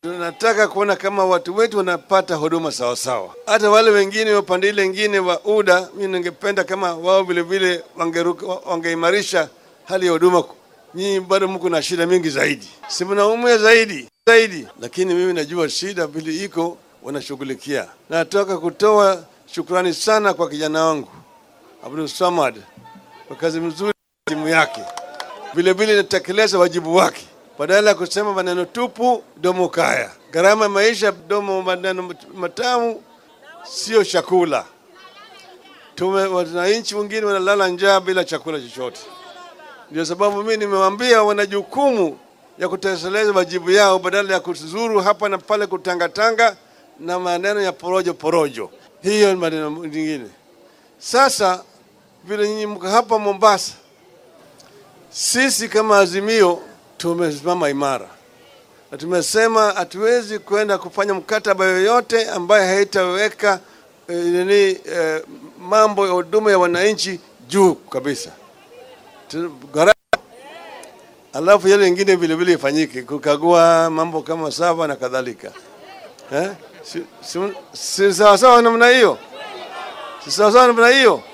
Tunataka kuona kama watu wetu wanapata huduma sawasawa. Hata wale wengine wa pande ile ingine wa UDA, mimi ningependa kama wao vile vile wangeruka- wangeimarisha hali ya huduma. Nyinyi bado mko na shida mingi zaidi, si mnaumia zaidi zaidi, lakini mimi najua shida vile iko, wanashughulikia. Nataka kutoa shukrani sana kwa kijana wangu Abdul Samad kwa kazi mzuri timu yake, vile vile inatekeleza wajibu wake badala ya kusema maneno tupu domo kaya. Gharama ya maisha domo maneno matamu sio chakula. Tume wananchi wengine wanalala njaa bila chakula chochote. Ndio sababu mimi nimewaambia wana jukumu ya kutekeleza wajibu yao badala ya kuzuru hapa na pale kutangatanga na maneno ya porojo porojo. Hiyo ni maneno mengine. Sasa vile nyinyi mko hapa Mombasa, sisi kama Azimio tumesimama imara na tumesema hatuwezi kwenda kufanya mkataba yoyote ambaye haitaweka eh, nini eh, mambo ya huduma ya wananchi juu kabisa. Tu- gharama alafu yale ingine vile vile ifanyike, kukagua mambo kama saba na kadhalika eh? si, si, si sawasawa namna hiyo, si sawasawa namna hiyo.